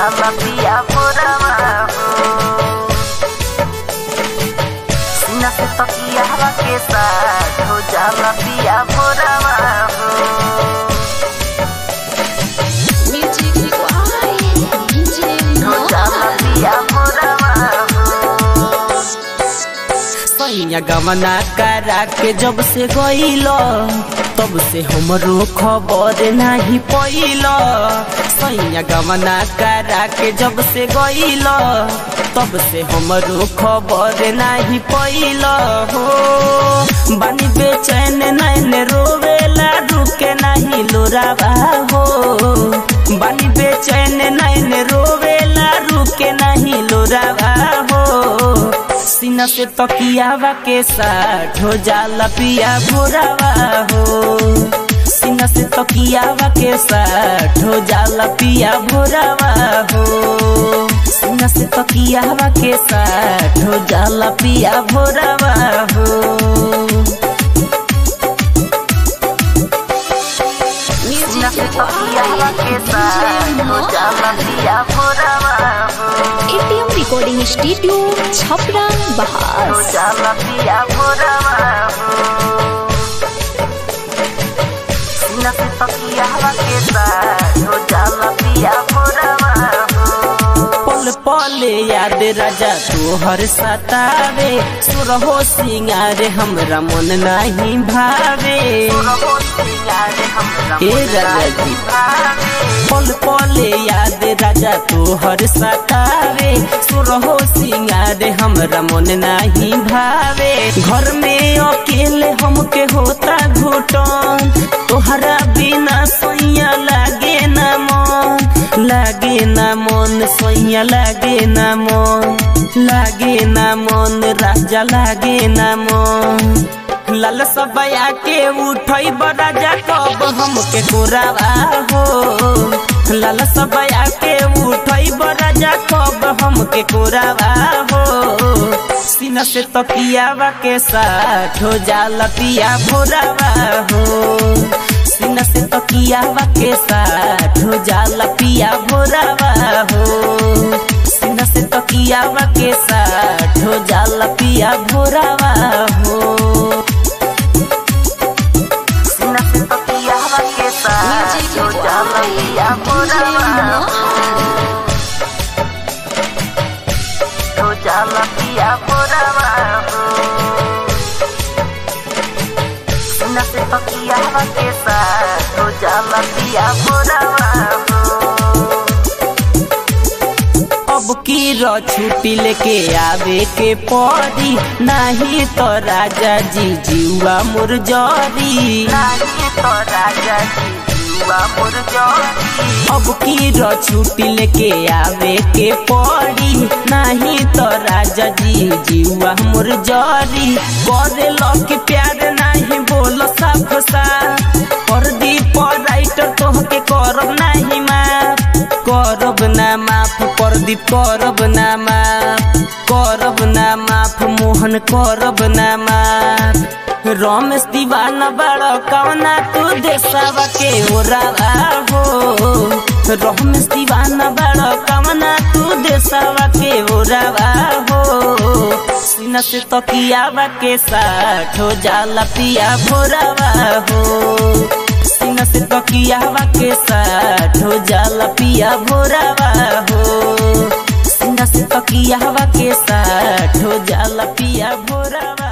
जाला पिया भोरवा हो सीना से तकिया हवा के साथ हो जाला पिया भोरवा हो Music required DJ हो जाला Mohan. पिया भोरवा हो सैया गमना करा के जब से गईल तब से हमरो खबर नहीं पैल सैया गमना करा के जब से गईल तब से हमरो खबर नहीं पैल हो बानी बेचैन नैन रोवेला रुके नहीं लोरावा हो बानी बेचैन नैन रोवेला रुके नहीं लोरावा हो सीना से तकियावा के साथ हो जाला पिया भोरावा हो सीना से तकियावा के साथ हो जाला पिया भोरावा हो सीना से तकियावा के साथ हो जाला पिया भोरावा हो सीना Music से तकिया हवा के required साथ DJ हो जाला Mohan. पिया भोरवा हो ATM Recording Studio, Chhapra, हो Bahas. जाला पिया भोरवा हो सीना से तकिया हवा के साथ हो जाला पिया भोरवा हो पल पल याद राजा तोहर सतावे सुरहो सिंगार हमरा मन नहीं भावे रहो सिंगार हमरा ए राजा जी पल पल याद राजा तोहर सतावे सुरहो सिंगार हमरा मन नहीं भावे घर में अकेले हमके होता घुटन तोहरा बिना सोइया लागे न मन लागे न मन सोइया लागे न मन लागे न मन राजा लागे न मन लाल सबया के उठई राजा कब हमके कोरावा हो लाल सबया के उठई राजा कब हमके कोरावा हो सीना से तकियावा के साथ हो जाला पिया भोरावा हो सीना से तकियावा के साथ हो जाला पिया भोरावा हो सीना से तकियावा के साथ हो जाला पिया भोरावा हो सीना से तकिया हवा के साथ Music हो जाला पिया required DJ भोरवा Mohan. हो जाला पिया भोरवा हो सीना से तकिया हवा के साथ हो जाला पिया भोरवा हो अब की र छुट्टी लेके आवे के पड़ी नहीं तो राजा जी जीवा मुर जरी नाही तो राजा जी जुआ मुरझोरी अब की र छुट्टी लेके आवे के पड़ी नहीं तो राजा जी जीवा मुर जरी करे लक प्यार नहीं बोल साफ सा कर दी पर राइटर तोहके करब नहीं माफ करब ना माफ प्रदीप करब ना माफ करब ना माफ मोहन करब ना माफ रमेश दीवाना बड़ कवना तू देशवा के ओरावा हो रमेश दीवाना बड़ कवना तू देशवा के ओरावा हो सीना से तकियावा के साथ हो जाला पिया भोरावा हो सीना से तकियावा के साथ हो जाला पिया भोरावा हो सीना से तकियावा के साथ हो जाला पिया भोरावा